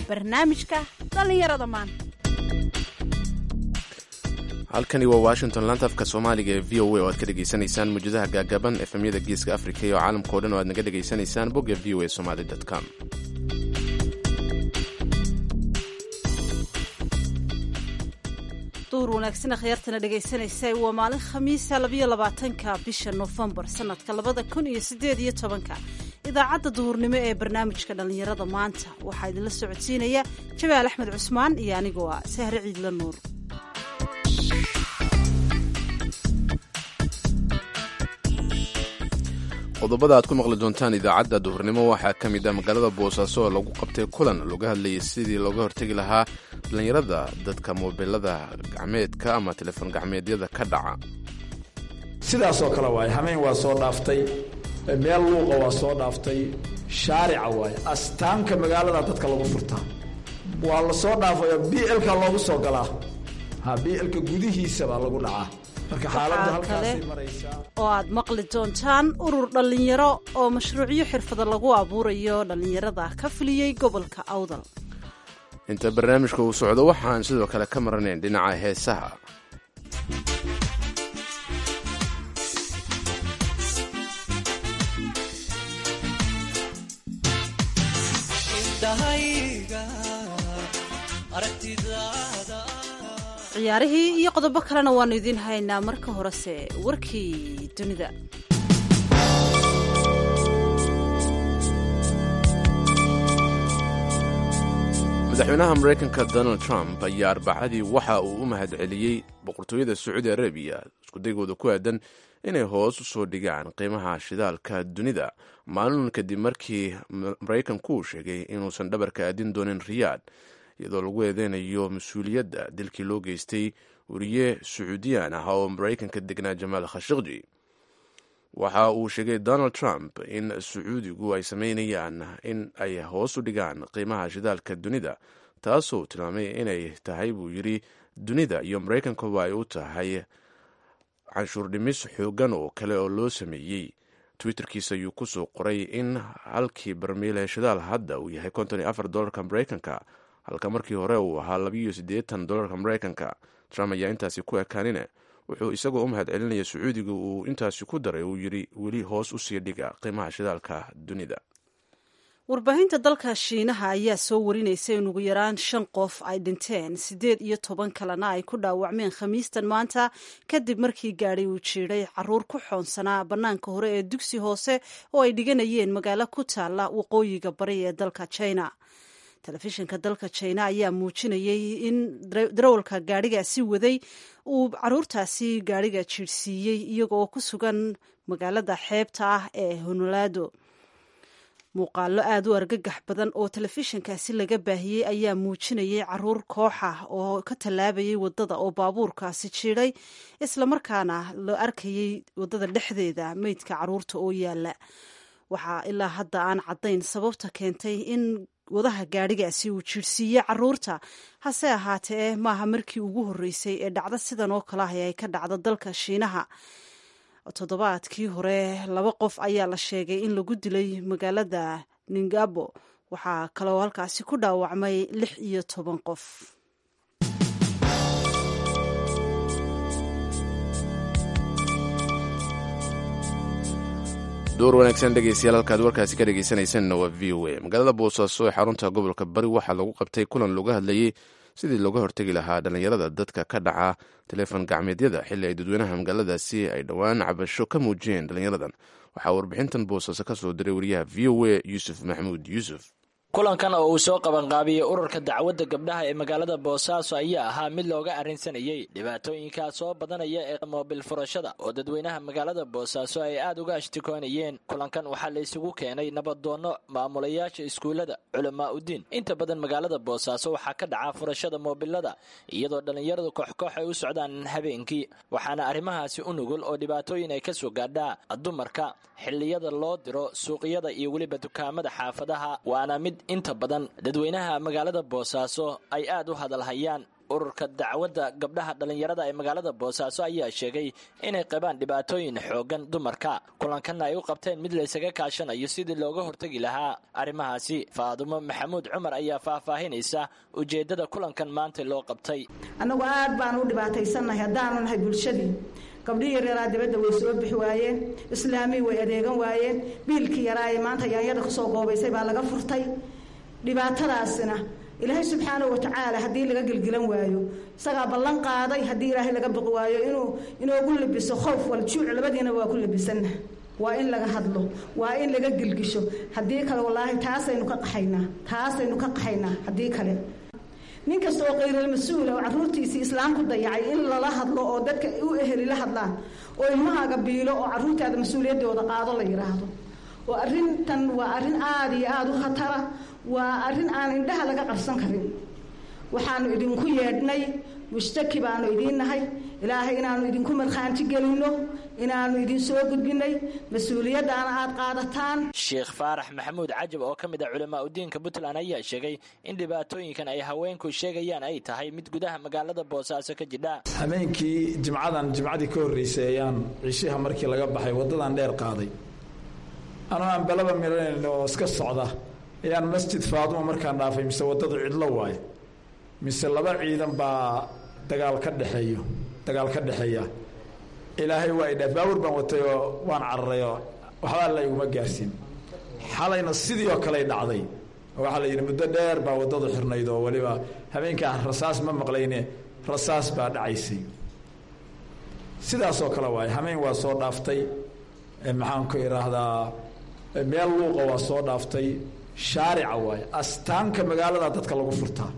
barnaamijka dhallinyarada maanta halkani waa washington laanta afka soomaaliga ee v o a oo aad ka dhegaysanaysaan muujadaha gaagaban efemyada geeska afrika iyo caalamkao dhan oo aad naga dhegaysanaysaan bogga v o a somaly com duur wanaagsan akhyaartana dhegaysanaysa waa maalin khamiisa labayo labaatanka bisha nofembar sanadka labada kun iyo sideed iyo tobanka idaacadda duhurnimo ee barnaamijka dhallinyarada maanta waxaa idinla socodsiinaya jabaal axmed cusmaan iyo anigoo ah sahre ciidla nuur qodobada aad ku maqli doontaan idaacadda duhurnimo waxaa ka mid ah magaalada boosaaso oo lagu qabtay kulan looga hadlayay sidii looga hortegi lahaa dhallinyarada dadka moobilada gacmeedka ama telefoon gacmeedyada ka dhaca sidaasoo kale waaye hameen waa soo dhaaftay meel luuqa waa soo dhaaftay shaarica waaye astaamka magaalada dadka lagu furtaa waa la soo dhaafaya b lka loogu soo galaa ha b lka gudihiisa baa lagu dhacaa marka xaaladdu halkaasay maraysaa oo aad maqli doontaan urur dhallinyaro oo mashruucyo xirfada lagu abuurayo dhallinyarada ka fuliyey gobolka awdal inta barnaamijka uu socdo waxaan sidoo kale ka maranayn dhinaca heesaha ciyaarihii iyo qodobo kalena waannu idiin haynaa marka horese warkii dunida madaxweynaha maraykanka donald trump ayaa arbacadii waxa uu u mahad celiyey boqortooyada sacuudi arabiya iskudaygooda ku aadan inay hoos u soo dhigaan qiimaha shidaalka dunida maalin kadib markii maraykanku uu sheegay inuusan dhabarka aadin doonin riyaad iyadoo lagu eedeynayo mas-uuliyadda dilkii loo geystay wariye sacuudiyaan ah oo maraykanka degnaa jamaal khashaqji waxa uu sheegay donald trump in sacuudigu ay sameynayaan in ay hoos u dhigaan qiimaha shidaalka dunida taasoo tilmaamay inay tahay buu yidhi dunida iyo maraykankuba ay u tahay canshuur dhimis xoogan oo kale oo loo sameeyey twitterkiisa ayuu kusoo qoray in halkii barmiile shidaal hadda uu yahay konton iyo afar dolarka maraykanka halka markii hore uu ahaa labiiyo siddeetan dolarka maraykanka trump ayaa intaasi ku ekaanine wuxuu isagoo u mahad celinaya sacuudiga uu intaasi ku daray uu yidhi weli hoos u sii dhiga qiimaha shidaalka dunida warbaahinta dalka shiinaha ayaa soo warinaysa in ugu yaraan shan qof ay dhinteen siddeed iyo toban kalena ay ku dhaawacmeen khamiistan maanta kadib markii gaadhay uu jiidhay caruur ku xoonsanaa bannaanka hore ee dugsi hoose oo ay dhiganayeen magaalo ku taalla waqooyiga bari ee dalka china telefishinka dalka china ayaa muujinayay in darawalka gaadhigaasi waday uu caruurtaasi gaadhiga jiirhsiiyey iyagoo ku sugan magaalada xeebta ah ee honolado muuqaalo aada u argagax badan oo telefishinkaasi laga baahiyey ayaa muujinayay caruur koox ah oo ka tallaabayay waddada oo baabuurkaasi jiidhay islamarkaana la arkayay waddada dhexdeeda meydka caruurta oo yaala waxaa ilaa hadda aan caddayn sababta keentay in wadaha gaadhigaasi uu jiirhsiiye caruurta hase ahaatee maaha markii ugu horreysay ee dhacdo sidan oo kale ah ay ka dhacdo dalka shiinaha toddobaadkii hore laba qof ayaa la sheegay in lagu dilay magaalada ningabo waxaa kaloo halkaasi ku dhaawacmay lix iyo toban qof door wanaagsan dhegeystayaal halkaad warkaasi ka dhegeysanaysanna waa v o a magaalada boosaaso ee xarunta gobolka bari waxaa lagu qabtay kulan looga hadlayey sidii looga hortegi lahaa dhallinyarada dadka ka dhaca teleefon gacmeedyada xilli ay dadweynaha magaaladaasi ay dhowaan cabasho ka muujiyeen dhallinyaradan waxaa warbixintan boosaaso ka soo diray wariyaha v o a yuusuf maxamuud yuusuf kulankan oo uu soo qabanqaabiyey ururka dacwadda gabdhaha ee magaalada boosaaso ayaa ahaa mid looga arrinsanayey dhibaatooyinkaa soo badanaya ee moobil furashada oo dadweynaha magaalada boosaaso ay aad uga ashtikoonayeen kulankan waxaa la isugu keenay nabadoonno maamulayaasha iskuullada culamaa udiin inta badan magaalada boosaaso waxaa ka dhaca furashada moobilada iyadoo dhallinyaradu kooxkoox ay u socdaan habeenkii waxaana arrimahaasi u nugul oo dhibaatooyin ay ka soo gaadhaa dumarka xilliyada loo diro suuqyada iyo weliba dukaamada xaafadaha waana mid inta badan dadweynaha magaalada boosaaso ay aad u hadalhayaan ururka dacwadda gabdhaha dhallinyarada ee magaalada boosaaso ayaa sheegay inay qabaan dhibaatooyin xoogan dumarka kulankanna ay u qabteen mid laysaga kaashanayo sidii looga hortegi lahaa arrimahaasi faadumo maxamuud cumar ayaa faahfaahinaysa ujeeddada kulankan maanta loo qabtay annagu aad baanu u dhibaataysannahay haddaanu nahay bulshadii gabdhihii yaraa dibadda way soo bixi waayeen islaamii way adeegan waayeen biilkii yaraa ee maanta yaanyada kusoo goobaysay baa laga furtay dhibaatadaasina ilaahay subxaanahu watacaala haddii laga gelgelan waayo isagaa ballan qaaday haddii ilaahay laga biqi waayo inuu inoogu labiso khowf waljuuc labadiina waa ku labisanna waa in laga hadlo waa in laga gelgisho haddii kale wallaahi taasaynu ka qaxaynaa taasaynu ka qaxaynaa haddii kale nin kasta oo qayrilmas-uula oo carruurtiisii islaam ku dayacay in lala hadlo oo dadka u eheli la hadlaan oo ilmahaaga biilo oo carruurtaada mas-uuliyaddooda qaado la yidhaahdo oo arrintan waa arrin aada iyo aada u khatara waa arrin aan indhaha laga qarsan karin waxaanu idinku yeedhnay mushtaki baanu idiin nahay ilaahay inaanu idinku markhaanti gelinno inaanu idin soo gudbinay mas-uuliyaddaana aad qaadataan sheekh faarax maxamuud cajab oo ka mid ah culamaa udiinka puntland ayaa sheegay in dhibaatooyinkan ay haweenku sheegayaan ay tahay mid gudaha magaalada boosaaso ka jidha habeenkii jimcadan jimcadii ka horreysay ayaan cishiha markii laga baxay waddadan dheer qaaday anoo aan balaba milanayn oo iska socda ayaan masjid faaduma markaan dhaafay mise waddadu cidlo waaye mise laba ciidan baa dagaal ka dhexeeyo dagaal ka dhexeeya ilaahay waa idhaaf baawur baan watay oo waan cararay oo waxba alla iguma gaarsiin xalayna sidii oo kaley dhacday waxaa la yidhi muddo dheer baa waddadu xirnayd oo weliba habeenkaa rasaas ma maqlayne rasaas baa dhacaysay sidaasoo kale waaye hameen waa soo dhaaftay maxaan ku idhaahdaa meel luuqa waa soo dhaaftay shaarica waaye astaanka magaalada dadka lagu furtaa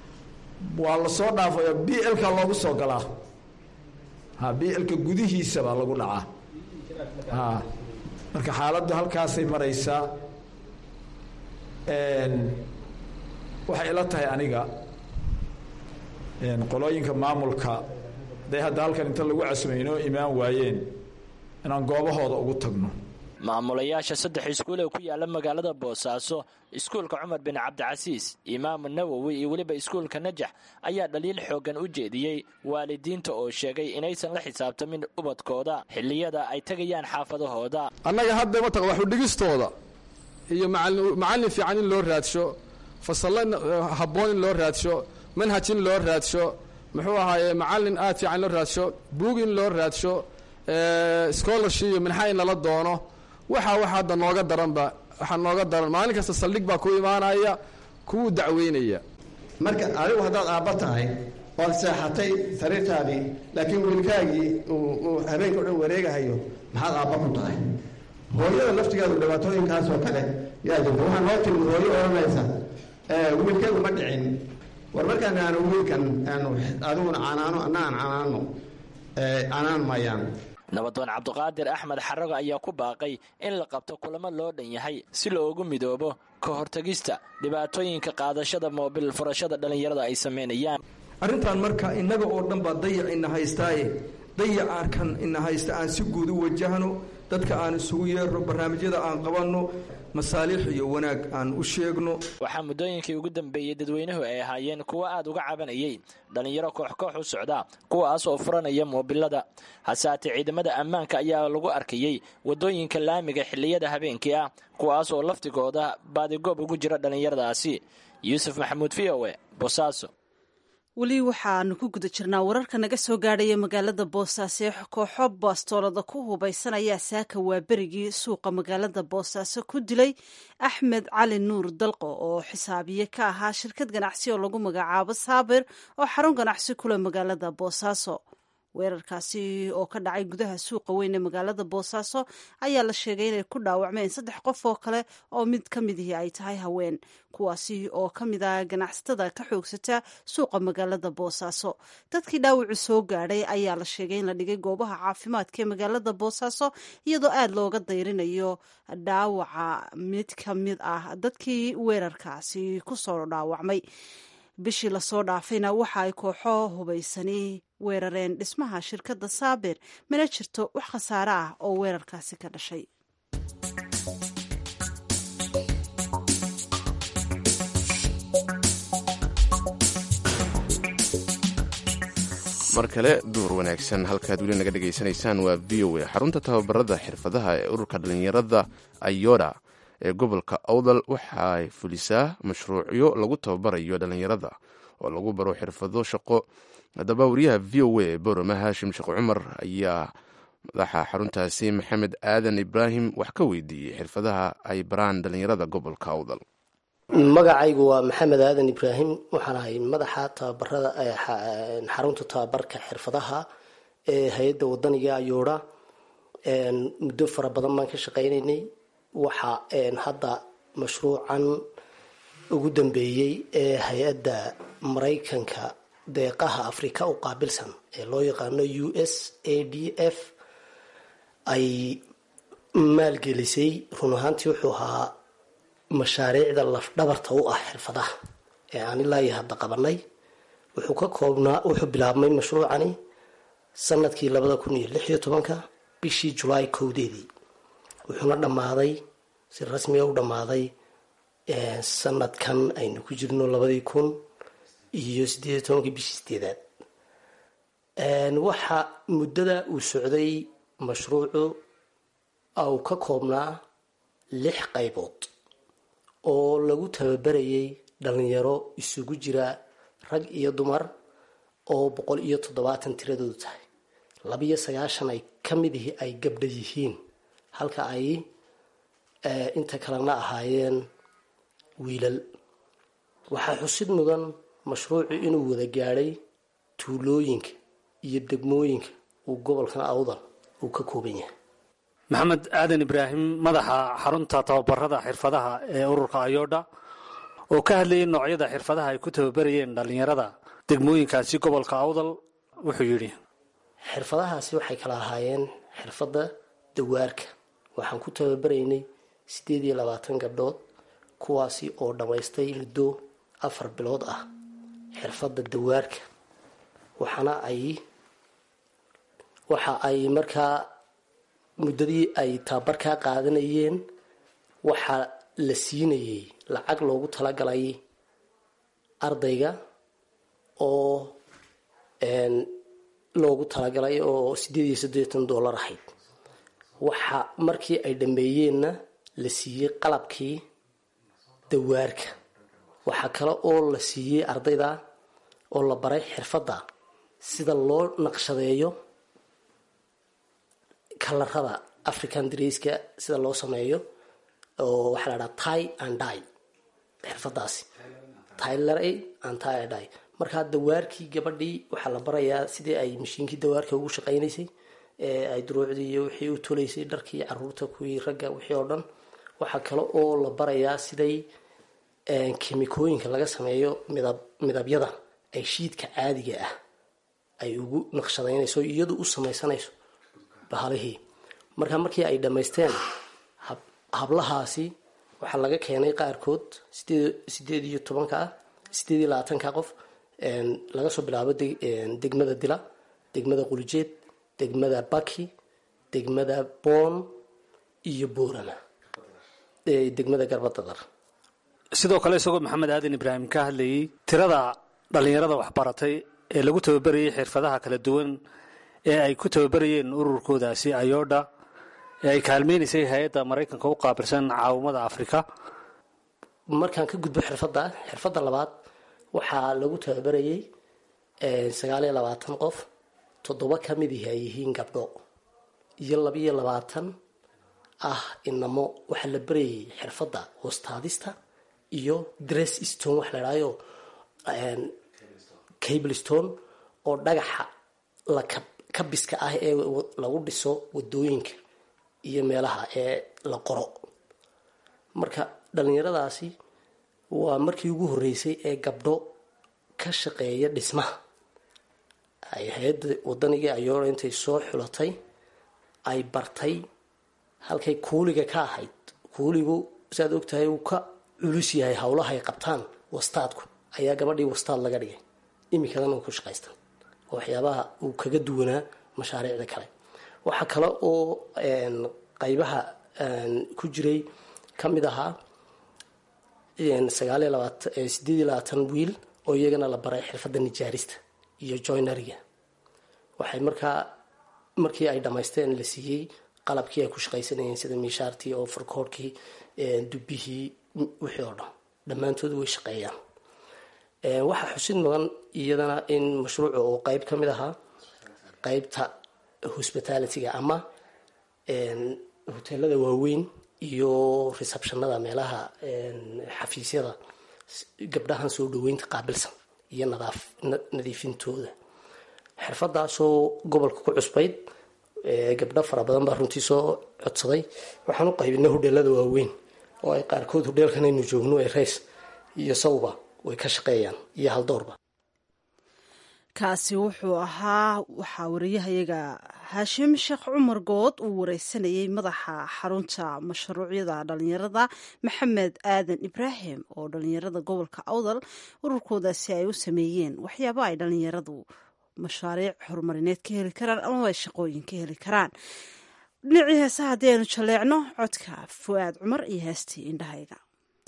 waa la soo dhaafayo b lka loogu soo galaa ha b lka gudihiisa baa lagu dhacaa ha marka xaaladdu halkaasay maraysaa waxay ila tahay aniga qolooyinka maamulka haday hadda halkan inta lagu casumay inoo imaan waayeen inaan goobahooda ugu tagno maamulayaasha saddex iskuul ee ku yaala magaalada boosaaso iskuulka cumar bin cabdicasiis imaamu nawowi iyo weliba iskuulka najax ayaa dhaliil xoogan u jeediyey waalidiinta oo sheegay inaysan la xisaabtamin ubadkooda xilliyada ay tegayaan xaafadahooda annaga hadda mataq waxudhigistooda iyo macallin fiican in loo raadsho fasallo habboon in loo raadsho manhaj in loo raadsho muxuu ahaaye macallin aad fiican in loo raadsho buug in loo raadsho scholarship iyo minxa in lala doono waxaa waxa hadda nooga daranba waxaa nooga daran maalin kasta saldhig baa ku imaanaya kuwuu dacweynaya marka adigu haddaad aabba tahay ood seexatay sariirtaadii laakiin wiilkaagii uu habeenka o dhan wareegahayo maxaad aabba ku tahay hooyada laftigeedu dhibaatooyinkaas oo kale yaa jirta waxaa noo timid hooyo odhanaysa wiilkaygu ma dhicin war markaan aanu wiilkan aanu adiguna canaano anna aan canaano canaan maayaan nabadoon cabdiqaadir axmed xarago ayaa ku baaqay in la qabto kulamo loo dhan yahay si loogu midoobo ka hortagista dhibaatooyinka qaadashada moobil furashada dhallinyarada ay samaynayaan arrintan marka innaga oo dhan baa dayac ina haystaaye dayacaarkan ina haysta aan si guud u wajahno dadka aan isugu yeerno barnaamijyada aan qabanno masaalix iyo wanaag aan u sheegno waxaa muddooyinkii ugu dambeeyey dadweynuhu ay ahaayeen kuwo aad uga cabanayay dhallinyaro koox koox u socda kuwaas oo furanaya moobilada hasaatee ciidamada ammaanka ayaa lagu arkayey waddooyinka laamiga xilliyada habeenkii ah kuwaas oo laftigooda baadigoob ugu jira dhallinyaradaasi yuusuf maxamuud v o e bosaaso weli waxaanu ku guda jirnaa wararka naga soo gaadhaya magaalada boosaaso ee kooxo baastoolada ku hubaysanaya saaka waa berigii suuqa magaalada boosaaso ku dilay axmed cali nuur dalqo oo xisaabiye ka ahaa shirkad ganacsi oo lagu magacaabo saabir oo xarun ganacsi kule magaalada boosaaso weerarkaasi oo ka dhacay gudaha suuqa weyn ee magaalada boosaaso ayaa la sheegay inay ku dhaawacmeen saddex qof oo kale oo mid ka midihii ay tahay haween kuwaasi oo ka mid ah ganacsatada ka xoogsata suuqa magaalada boosaaso dadkii dhaawacu soo gaadhay ayaa la sheegay in la dhigay goobaha caafimaadka ee magaalada boosaaso iyadoo aada looga dayrinayo dhaawaca mid ka mid ah dadkii weerarkaasi kusoo dhaawacmay bishii lasoo dhaafayna waxa ay kooxo hubaysani weerareen dhismaha shirkadda saabir mana jirto wax khasaare ah oo weerarkaasi ka dhashay mar kale duur wanaagsan halkaad weli naga dhegaysanaysaan waa v o a xarunta tababarada xirfadaha ee ururka dhallinyarada ayoda ee gobolka awdal waxay fulisaa mashruucyo lagu tababarayo dhallinyarada oo lagu baro xirfado shaqo haddaba wariyaha v o a ee boroma haashim sheekh cumar ayaa madaxa xaruntaasi maxamed aadan ibraahim wax ka weydiiyey xirfadaha ay baraan dhallinyarada gobolka awdal magacaygu waa maxamed aadan ibraahim waxaan ahay madaxa tababarada xarunta tababarka xirfadaha ee hay-adda wadaniga ayoodha muddo fara badan baan ka shaqaynaynay waxa hadda mashruucan ugu dambeeyey ee hay-adda maraykanka deeqaha afrika u qaabilsan ee loo yaqaano u s a d f ay maalgelisay run ahaantii wuxuu ahaa mashaariicda lafdhabarta u ah xirfadaha ee aan ilaa iyo hadda qabanay wuxuu ka koobnaa wuxuu bilaabmay mashruucani sanadkii labada kun iyo lix iyo tobanka bishii julaay kowdeedii wuxuuna dhammaaday si rasmiga u dhammaaday sanadkan aynu ku jirno labadii kun iyo sideed iyo tobankii bishii sideedaad waxa muddada uu socday mashruucu uu ka koobnaa lix qaybood oo lagu tababarayay dhalinyaro isugu jira rag iyo dumar oo boqol iyo toddobaatan tiradoodu tahay labiyo sagaashan ay ka mid ihi ay gabdha yihiin halka ay inta kalena ahaayeen wiilal waxaa xusid mudan mashruucu inuu wada gaadhay tuulooyinka iyo degmooyinka uu gobolkan awdal uu ka kooban yahay maxamed aadan ibraahim madaxa xarunta tababarada xirfadaha ee ururka ayodha oo ka hadlayay noocyada xirfadaha ay ku tababarayeen dhallinyarada degmooyinkaasi gobolka awdal wuxuu yidhi xirfadahaasi waxay kala ahaayeen xirfadda dawaarka waxaan ku tababaraynay siddeed iyo labaatan gabdhood kuwaasi oo dhammaystay muddo afar bilood ah xirfadda dawaarka waxaana ay waxa ay markaa muddadii ay tababarkaa qaadanayeen waxaa la siinayay lacag loogu talagalay ardayga oo loogu talagalay oo sideed iyo siddeetan dollar ahayd waxa markii ay dhameeyeenna la siiyey qalabkii dawaarka waxaa kale oo la siiyey ardayda oo la baray xirfadda sida loo naqshadeeyo kalarada african draiska sida loo sameeyo oo waxaa la dhaha tie and die xirfadaasi tylery and tie and die markaa dawaarkii gabadhii waxaa la barayaa sidii ay mashiinkii dawaarka ugu shaqaynaysay ee ay duruucdii iyo wixii u tolaysay dharkii caruurta kuwii ragga wixii oo dhan waxaa kale oo la barayaa siday kemikooyinka laga sameeyo midab midabyada ay shiidka caadiga ah ay ugu naqshadaynayso iyadu u samaysanayso bahalihii markaa markii ay dhammaysteen hablahaasi waxaa laga keenay qaarkood sideed iyo tobanka sideed iyo labaatanka qof laga soo bilaabo degmada dila degmada qulijeed degmada baki degmada boon iyo boorama degmada garbadadar sidoo kale isagoo maxamed aadan ibraahim ka hadlayay tirada dhallinyarada waxbaratay ee lagu tababarayay xirfadaha kala duwan ee ay ku tababarayeen ururkoodaasi ayodha ee ay kaalmeynaysay hay-adda maraykanka u qaabilsan caawimada afrika markaan ka gudbo xirfadda xirfadda labaad waxaa lagu tababarayay sagaal iyo labaatan qof toddoba ka mid ihi ay yihiin gabdho iyo labiyo labaatan ah inamo waxaa la barayay xirfadda hoostaadista iyo dress stone wax la idhaayo cable stone oo dhagaxa la kabiska ah ee lagu dhiso wadooyinka iyo meelaha ee la qoro marka dhallinyaradaasi waa markii ugu horreysay ee gabdho ka shaqeeya dhismaha ay hay-adda wadaniga ayoora intay soo xulatay ay bartay halkay kuuliga ka ahayd kuuligu siaad ogtahay uu ka culus yahay howlaha ay qabtaan wastaadku ayaa gabadhii wastaad laga dhigay imikadan uu ku shaqaystan waxyaabaha uu kaga duwanaa mashaariicda kale waxaa kale oo qaybaha ku jiray ka mid ahaa sagaaliyo labaatan sideed iyo labaatan wiil oo iyagana la baray xirfadda nijaarista iyo joynariga waxay markaa markii ay dhammaysteen la siiyey qalabkii ay ku shaqaysanayeen sida miishaartii oo farkoorkii dubbihii wixii oo dhan dhammaantood way shaqeeyaan waxaa xusid mudan iyadana in mashruuca uu qeyb ka mid ahaa qeybta hospitalityga ama hoteelada waaweyn iyo receptionada meelaha xafiisyada gabdhahan soo dhaweynta qaabilsan iyo nadiifintooda xirfadaasoo gobolka ku cusbayd gabdho fara badan baa runtii soo codsaday waxaan u qaybinay hodheelada waaweyn oo ay qaarkood hodheelkan aynu joogno ee reys iyo sawba way ka shaqeeyaan iyo haldoorba kaasi wuxuu ahaa waxaa wariyahayaga haashim sheekh cumar good uu wareysanayay madaxa xarunta mashruucyada dhalinyarada maxamed aadan ibraahim oo dhalinyarada gobolka awdal ururkoodaasi ay u sameeyeen waxyaaba ay dhalinyaradu mashaariic horumarineed ka heli karaan amaba ay shaqooyin ka heli karaan dhinacii heesaha haddii aynu jaleecno codka fu'aad cumar iyo heestii indhahayga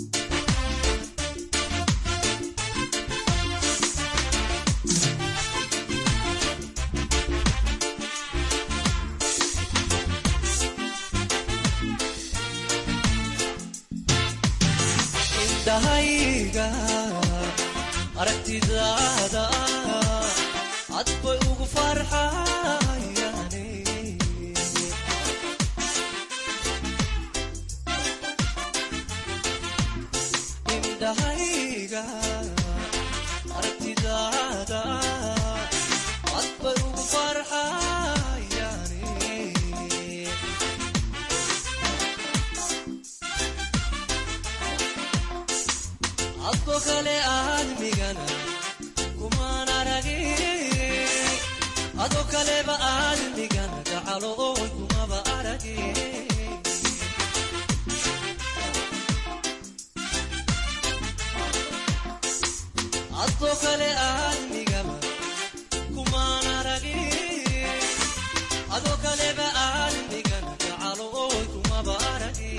aragtidaada cad bay ugu farxayane indhahayga aragtidaada cad bay ugu farxayane adko kale aadmigana kumaan aragi ado kaleba aadmigana gacalo oy kumaba aragi adko kale aadmigaba kumaan aragi ado kaleba aadmigana gacalo oy kumaba aragi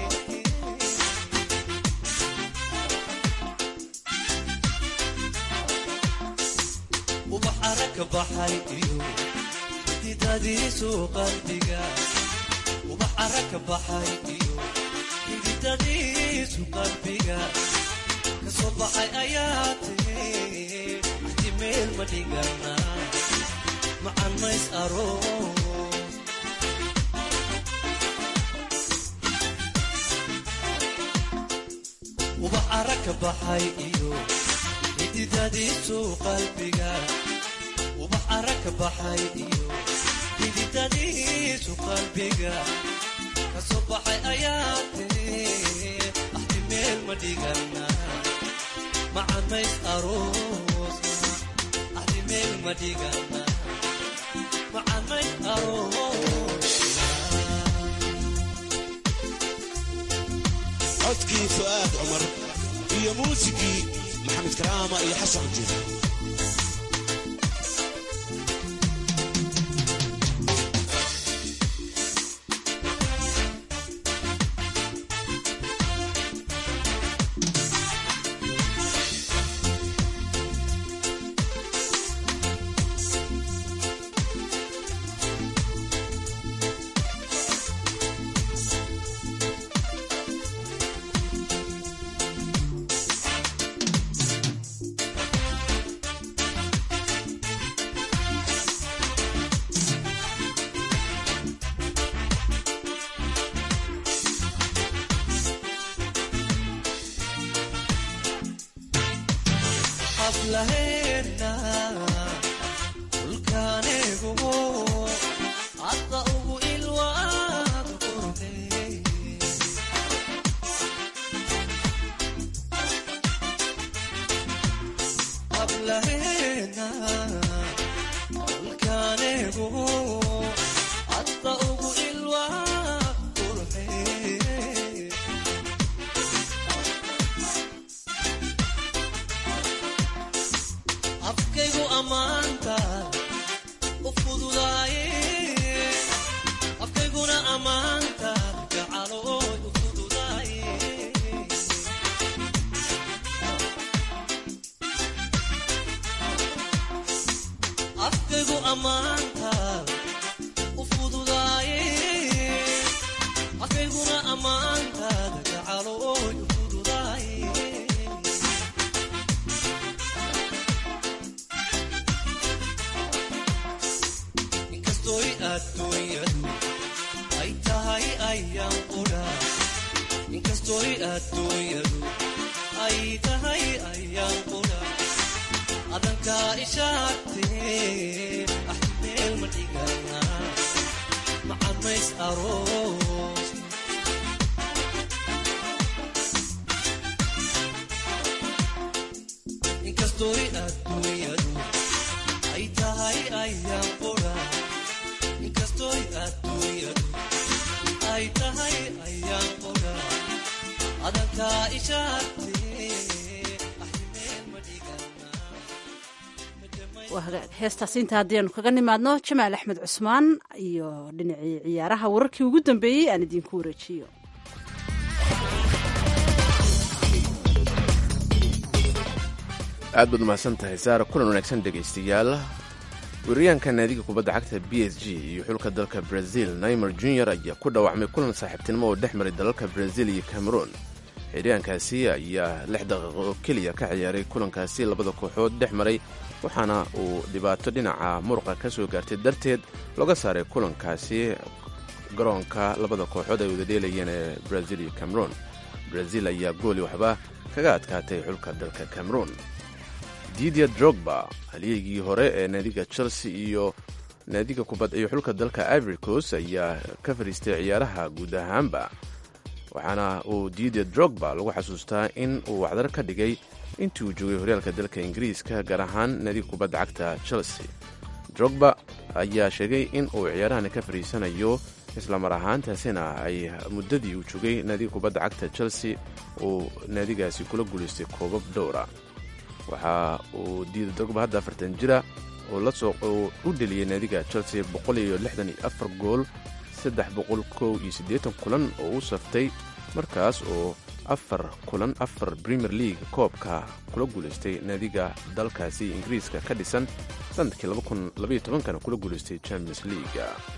ubax aragka baxay iyo xididadiisu qalbiga ubax aragka baxay iyo xididadiisu qalbiga kasoo baxay ayaa tiri axdi meel ma dhigana macan mays aroos ubax aragka baxay iyo xididadiisu qalbiga ubax aragka baxay iyo xididadiisu qalbiga kasoo baxay ayaa tiri axdi meel ma dhigana macamays aroosna axdi meel ma dhigana macamays aroosna codkii fu'aad cumar iyo muusigii maxamed karaama iyo xasan jir xaflaheena dhulkaanigu hadda ugu ilwaad qurbe xaflaheena dhulkaanigu hadda ugu ilwaad qurbe inkastoy adduunyadu ay tahay ayaan qudha inkastoy adduunyadu ay tahay ayaan qudha adankaa ishaagtee ah meel ma dhigana macamays aroos inkastoy adduunyadu ay tahay ayaan qudha inkastoy adduunyadu ay tahay ayaan qudha adankaa ishaagtee waa hagaag heestaas inta haddiianu kaga nimaadno jamaal axmed cusmaan iyo dhinacii ciyaaraha wararkii ugu dambeeyey aan idinku wareejiyo aad baad umahadsan tahay saara kulan wanaagsan dhegaystayaal weeraryahanka naadiga kubadda cagta b s g iyo xulka dalka brazil naimer junior ayaa ku dhaawacmay kulan saaxiibtinimo oo dhex maray dalalka brazil iyo cameroon xiryaankaasi ayaa lix daqiiqo oo keliya ka ciyaaray kulankaasi labada kooxood dhex maray waxaana uu dhibaato dhinaca muruqa ka soo gaartay darteed looga saaray kulankaasi garoonka labada kooxood ay wada dheelayeen ee brazil iyo cameroon brazil ayaa gooli waxba kaga adkaatay xulka dalka cameroon didia drogba halyeygii hore ee naadiga chelsea iyo naadiga kubad iyo xulka dalka ivory coast ayaa ka fadhiistay ciyaaraha guud ahaanba waxaana uu didia drogba lagu xasuustaa in uu waxdar ka dhigay intii uu joogay horyaalka dalka ingiriiska gaar ahaan naadiga kubadda cagta chelsea drogba ayaa sheegay in uu ciyaarahani ka fadhiisanayo islamar ahaantaasina ay muddadii uu joogay naadiga kubadda cagta chelsea uu naadigaasi kula guulaystay koobab dhowra waxa uu diida drogba hadda afartan jira oo u dheliyey naadiga chelsea boqol iyo lixdan iyo afar gool saddex boqol kow iyo siddeetan kulan oo u saftay markaas oo afar kulan afar premier league koobka kula guulaystay naadiga dalkaasi ingiriiska ka dhisan sanadkii kana kula guulaystay champions league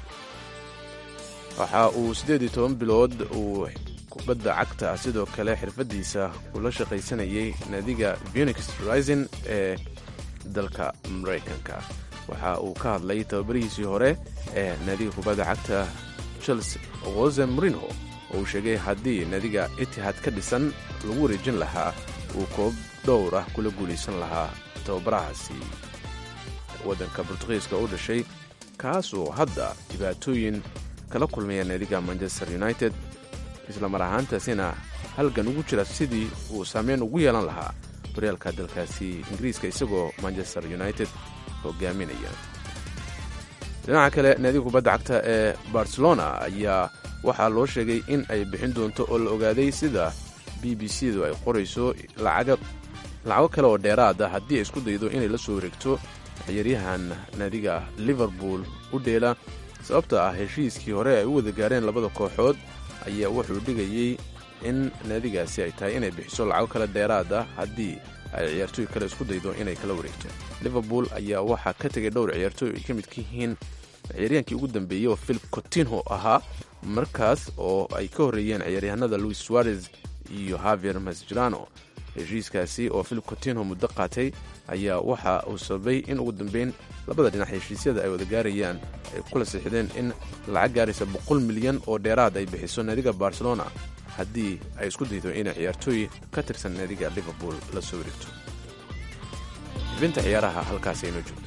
waxa uu siddeed iyo toban bilood uu kubadda cagta sidoo kale xirfadiisa ula shaqaysanayay naadiga phoenix rising ee dalka maraykanka waxa uu ka hadlay tababarihiisii hore ee naadiga kubadda cagta chelsea jose marino oo uu sheegay haddii naadiga itihad ka dhisan lagu wareejin lahaa uu koob dhowr ah kula guulaysan lahaa tababarahaasi waddanka bortugiiska u dhashay kaasoo hadda dhibaatooyin kala kulmaya naadiga manchester united islamar ahaantaasina halgan ugu jira sidii uu saameyn ugu yeelan lahaa horyaalka dalkaasi ingiriiska isagoo manchester united hogaaminaya dhinaca kale naadiga kubadda cagta ee barcelona ayaa waxaa loo sheegay in ay bixin doonto oo la ogaaday sida b b c du ay qorayso lacago kale oo dheeraada haddii ay isku daydo inay la soo wareegto ciyaaryahan naadiga liverpool u dheela sababta ah heshiiskii hore ay u wada gaareen labada kooxood ayaa wuxuu dhigayey in naadigaasi ay tahay inay bixiso lacago kale dheeraad ah haddii ay ciyaartooy kale isku daydo inay kala wareegto liverpool ayaa waxaa ka tegay dhowr ciyaartooy ay ka mid ka yihiin ciyaaryaankii ugu dambeeyey oo philip cotinho ahaa markaas oo ay ka horreeyeen ciyaaryahanada louis suarez iyo havier masjirano heshiiskaasi oo philip cotinho muddo qaatay ayaa waxa uu sababay in ugu dambeyn labada dhinac heshiisyada ay wada gaarayaan ay kula siixdeen in lacag gaaraysa boqol milyan oo dheeraad ay bixiso naadiga barcelona haddii ay isku daydo inay ciyaartooy ka tirsan naadiga liverpool la soo wareegto xibinta ciyaaraha halkaas aynoo joogto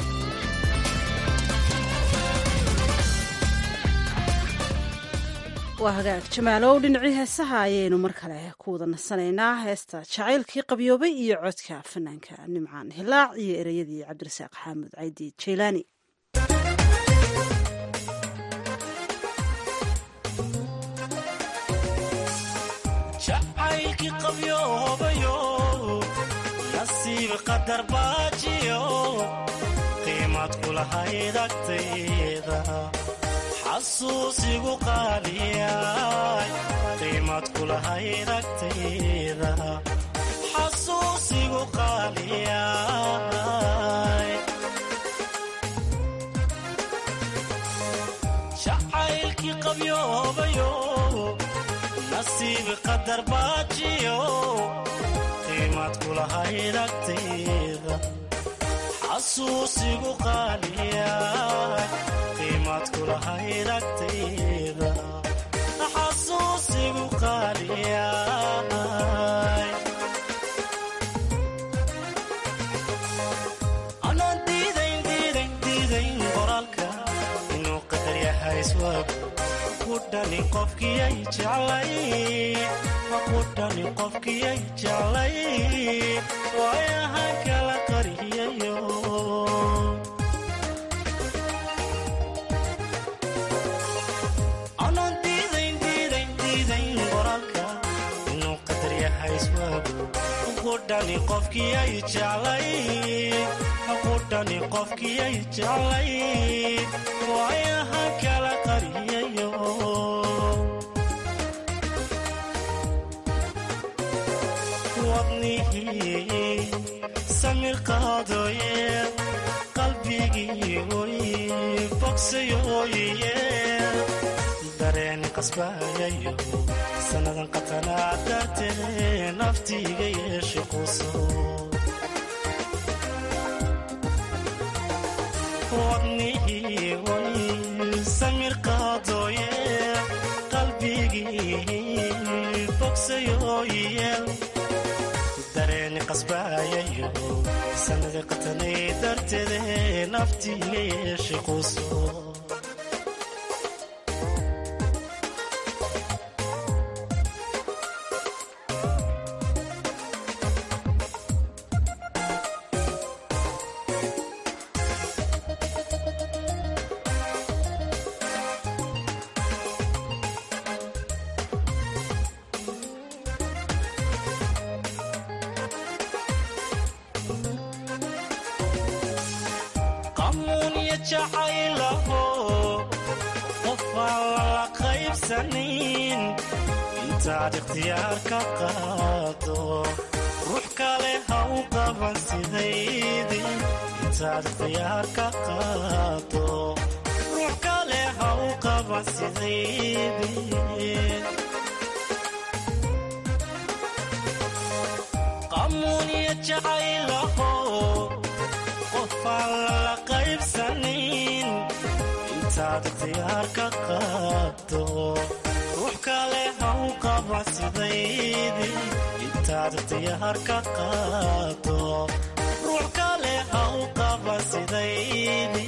waa hagaag jamaalow dhinacii heesaha ayaynu mar kale ku wada nasanaynaa heesta jacaylkii qabyoobay iyo codka fanaanka nimcaan hilaac iyo ereyadii cabdirasaaq xaamud caydi jaylaani jacaylkii qabyoobayo nasiib qadar baajiyo qiimad kulahayd agtayda xasuusigu qaaliyay qiimad kulahayd agtayda xasuusigu qaaliyay jacaylkii qabyoobayo nasiib qadar baajiyo qiimad kulahayd agtayda xasuusigu qaaliyay qiimaad kulahayd agtayda xasuusigu qaaliyay anaan diidayn diidayn diidayn qoraalka inuu qadar yahay iswaagu ku dhani qofkiyay jeclay ku dhani qofkiyay jeclay waayahan kala qariyayo anaan diidayn diidayn diidayn qoraalka inuu qadar yahay iswaagu ku dhani qofkiyay jeclay ku dhani qofkiyay jeclay waayahan kala qariyayo wadnihii samir qaadooye qalbigii oy bogsayooye dareen qasbayayo sannadan qatanaa dartee naftiiga yeeshe quso wadnihii oy samir qaadooye qalbigii bogsayooye dareeni qasbaayayo sanada qatanay darteede naftiiga yeeshe quso qamuunya jacaylaho qofaan lala qaybsanin intaad ikhtiyaar ka qaado ruux kale ha u qaban sidaydi intaad ikhtiyaar ka qaado ruux kale ha u qaban sidaydi qamuunya jacaylaho qofaan lala qaybsanin intaad ikhtiyaar ka qaado ruux kale ha u qaba sidaydi intaad ikhtiyaar ka qaado ruux kale ha u qaba sidaydi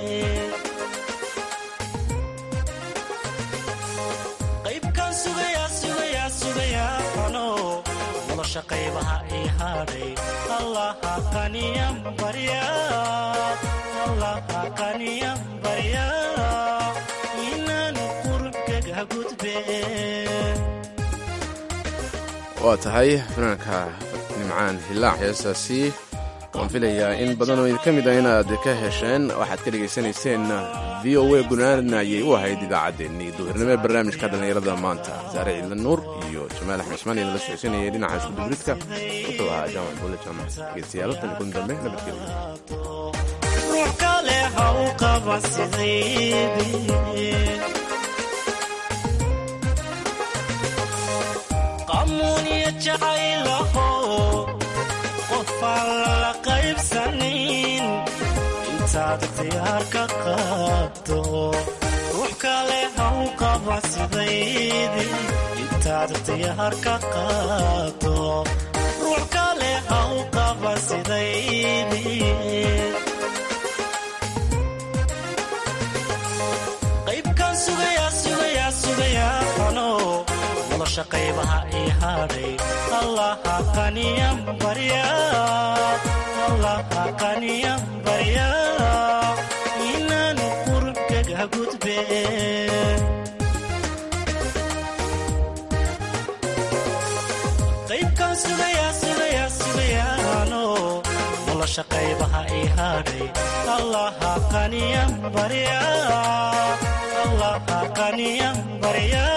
qaybkan sugayaa sugayaa sugayaa ano nolosha qaybaha ii hadhay allaha qaniyan barya allaha qaniyan barya inaanu qurubkaga gudbe waa tahay fanaanka nimcaan hilaac heesaasi waan filayaa in badan oo idinka mid ah inaad ka hesheen waxaad ka dhegaysanayseen v o a gunaana ayay u ahayd idaacaddeenii duhurnimo ee barnaamijka dhallinyarada maanta saare ciidla nuur iyo jamaal axmed cusmaan ee nala socodsiinayay dhinaca iskuduburidka wuxuu ahaa jaamac buule jaamac dhegeystayaal tan kun dambe nabadgelyo ruux kale ha u qaba sidaydi qamuunya jacaylaho qofaan lala qaybsanin intaad ikhtiyaar ka qaado ruux kale ha u qaba sidaydi intaad ikhtiyaar ka qaado ruux kale ha u qaba sidaydi qaybkan sugayaa sugayaa sugayaa ano nolosha qaybaha ii hadhay allaha qaniyan barya allaha qaniyan barya inaanu qurubkaga gudbe qaybkan sugayaa sugayaa sugayaa ano nolosha qaybaha ii hadhay allaha qaniyan barya allaha qaniyan barya